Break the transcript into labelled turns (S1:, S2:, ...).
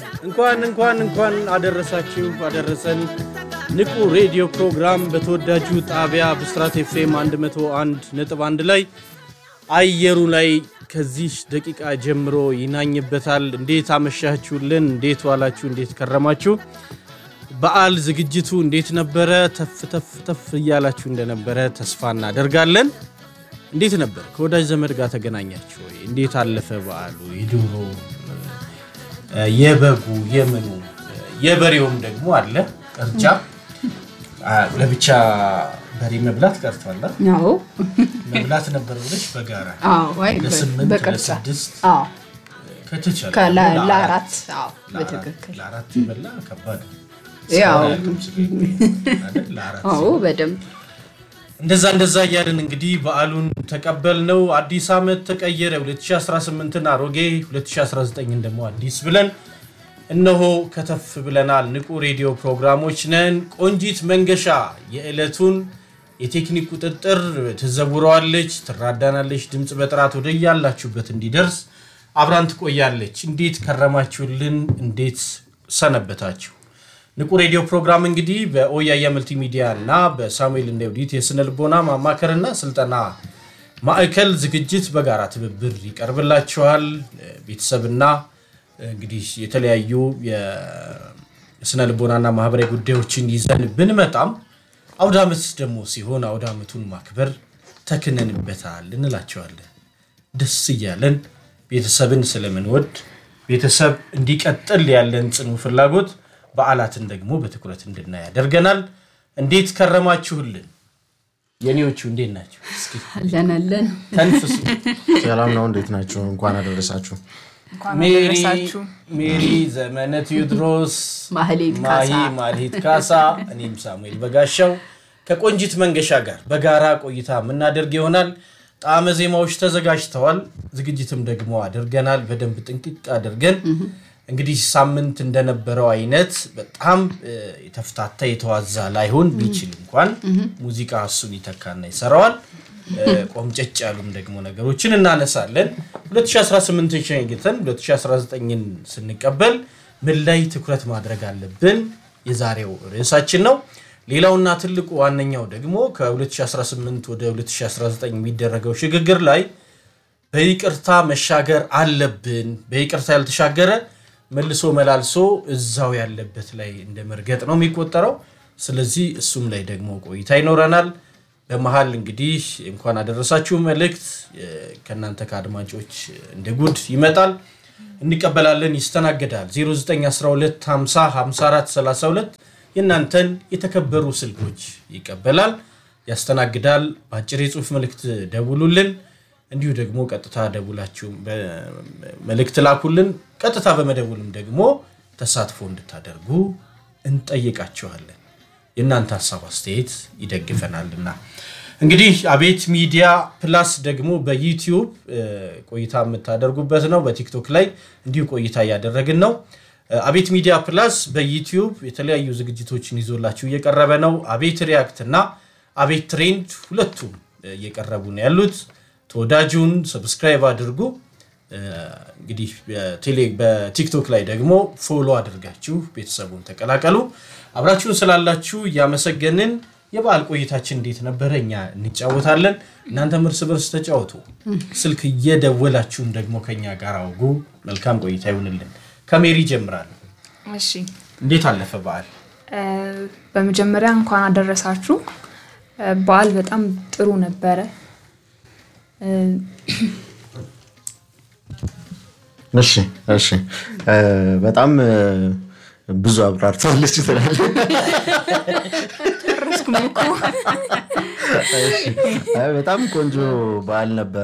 S1: እንኳን እንኳን እንኳን አደረሳችሁ አደረሰን። ንቁ ሬዲዮ ፕሮግራም በተወዳጁ ጣቢያ ብስራት ኤፍኤም 101 ነጥብ 1 ላይ አየሩ ላይ ከዚህ ደቂቃ ጀምሮ ይናኝበታል። እንዴት አመሻችሁልን? እንዴት ዋላችሁ? እንዴት ከረማችሁ? በዓል ዝግጅቱ እንዴት ነበረ? ተፍ ተፍ ተፍ እያላችሁ እንደነበረ ተስፋ እናደርጋለን። እንዴት ነበር? ከወዳጅ ዘመድ ጋር ተገናኛችሁ ወይ? እንዴት አለፈ በዓሉ? የዶሮ የበጉ የምኑ የበሬውም ደግሞ አለ ቅርጫ ለብቻ በሬ መብላት ቀርቷል።
S2: አዎ
S1: መብላት ነበር ብለሽ በጋራ
S2: አዎ፣ አይ በ-
S1: ለስምንት
S2: በቅርጫ
S1: ለስድስት
S2: አዎ፣
S1: ከተቻለ
S2: ከላ-
S1: ለአራት
S2: ለአራት አዎ፣
S1: ለአራት
S2: በትክክል
S1: ለአራት ይበላ ከባድ ነው።
S2: ያው
S1: እስካሁን አያውቅም ስጋ ይበላል አይደል? ለአራት
S2: አዎ፣ በደንብ
S1: እንደዛ እንደዛ እያልን እንግዲህ በዓሉን ተቀበል ነው። አዲስ ዓመት ተቀየረ። 2018ን አሮጌ 2019ን ደግሞ አዲስ ብለን እነሆ ከተፍ ብለናል። ንቁ ሬዲዮ ፕሮግራሞች ነን። ቆንጂት መንገሻ የዕለቱን የቴክኒክ ቁጥጥር ትዘውረዋለች፣ ትራዳናለች። ድምፅ በጥራት ወደ ያላችሁበት እንዲደርስ አብራን ትቆያለች። እንዴት ከረማችሁልን? እንዴት ሰነበታችሁ? ንቁ ሬዲዮ ፕሮግራም እንግዲህ በኦያያ መልቲሚዲያ እና በሳሙኤል እንደውዲት የስነ ልቦና ማማከርና ስልጠና ማዕከል ዝግጅት በጋራ ትብብር ይቀርብላችኋል። ቤተሰብና እንግዲህ የተለያዩ የስነ ልቦናና ማህበራዊ ጉዳዮችን ይዘን ብንመጣም አውደ ዓመት ደግሞ ሲሆን አውደ ዓመቱን ማክበር ተክነንበታል እንላቸዋለን። ደስ እያለን ቤተሰብን ስለምንወድ ቤተሰብ እንዲቀጥል ያለን ጽኑ ፍላጎት በዓላትን ደግሞ በትኩረት እንድናይ ያደርገናል። እንዴት ከረማችሁልን? የኔዎቹ እንዴት ናቸው? እስኪ
S2: አለን አለን
S1: ተንፍሱ።
S3: ሰላም ነው። እንዴት ናችሁ? እንኳን አደረሳችሁ።
S1: ሜሪ ሜሪ ዘመነ ቴዎድሮስ፣
S2: ማህሌት
S1: ማሂ
S2: ካሳ
S1: ማልሂት ካሳ፣ እኔም ሳሙኤል በጋሻው ከቆንጂት መንገሻ ጋር በጋራ ቆይታ የምናደርግ ይሆናል። ጣዕመ ዜማዎች ተዘጋጅተዋል። ዝግጅትም ደግሞ አድርገናል። በደንብ ጥንቅቅ አድርገን እንግዲህ ሳምንት እንደነበረው አይነት በጣም እ፣ የተፍታታ የተዋዛ ላይሆን ቢችል እንኳን ሙዚቃ እሱን ይተካና ይሰራዋል። እ፣ ቆምጨጭ ያሉም ደግሞ ነገሮችን እናነሳለን። 2018ን ሸኝተን 2019ን ስንቀበል ምን ላይ ትኩረት ማድረግ አለብን? የዛሬው ርዕሳችን ነው። ሌላውና ትልቁ ዋነኛው ደግሞ ከ2018 ወደ 2019 የሚደረገው ሽግግር ላይ በይቅርታ መሻገር አለብን። በይቅርታ ያልተሻገረ መልሶ መላልሶ እዛው ያለበት ላይ እንደ መርገጥ ነው የሚቆጠረው። ስለዚህ እሱም ላይ ደግሞ ቆይታ ይኖረናል። በመሀል እንግዲህ እንኳን አደረሳችሁ መልእክት እ፣ ከእናንተ ከአድማጮች እንደ ጉድ ይመጣል፣ እንቀበላለን፣ ይስተናገዳል። 0912 50 54 32 የእናንተን የተከበሩ ስልኮች ይቀበላል፣ ያስተናግዳል። በአጭር የጽሁፍ መልእክት ደውሉልን። እንዲሁ ደግሞ ቀጥታ ደውላችሁ መልእክት ላኩልን። ቀጥታ በመደውልም ደግሞ ተሳትፎ እንድታደርጉ እንጠይቃችኋለን። የእናንተ ሀሳብ አስተያየት ይደግፈናልና እንግዲህ አቤት ሚዲያ ፕላስ ደግሞ በዩቲዩብ እ፣ ቆይታ የምታደርጉበት ነው። በቲክቶክ ላይ እንዲሁ ቆይታ እያደረግን ነው። እ፣ አቤት ሚዲያ ፕላስ በዩቲዩብ የተለያዩ ዝግጅቶችን ይዞላችሁ እየቀረበ ነው። አቤት ሪያክት እና አቤት ትሬንድ ሁለቱም እ፣ እየቀረቡ ነው ያሉት። ተወዳጁን ሰብስክራይብ አድርጉ። እ፣ እንግዲህ በቴሌ- በቲክቶክ ላይ ደግሞ ፎሎ አድርጋችሁ ቤተሰቡን ተቀላቀሉ። አብራችሁን ስላላችሁ እያመሰገንን የበዓል ቆይታችን እንዴት ነበረ? እኛ እንጫወታለን፣ እናንተም እርስ በርስ ተጫወቱ። ስልክ እየደወላችሁም ደግሞ ከኛ ጋር አውጉ። መልካም ቆይታ ይሁንልን። ከሜሪ ጀምራል።
S4: እሺ
S1: እንዴት አለፈ በዓል?
S4: እ፣ በመጀመሪያ እንኳን አደረሳችሁ። እ፣ በዓል በጣም ጥሩ ነበረ። እ፣
S3: እሺ እሺ እ፣ በጣም እ፣ ብዙ አብራርተዋለች ትላለች።
S4: ጨረስኩም እኮ።
S3: እሺ። አይ፣ በጣም ቆንጆ በዓል ነበር።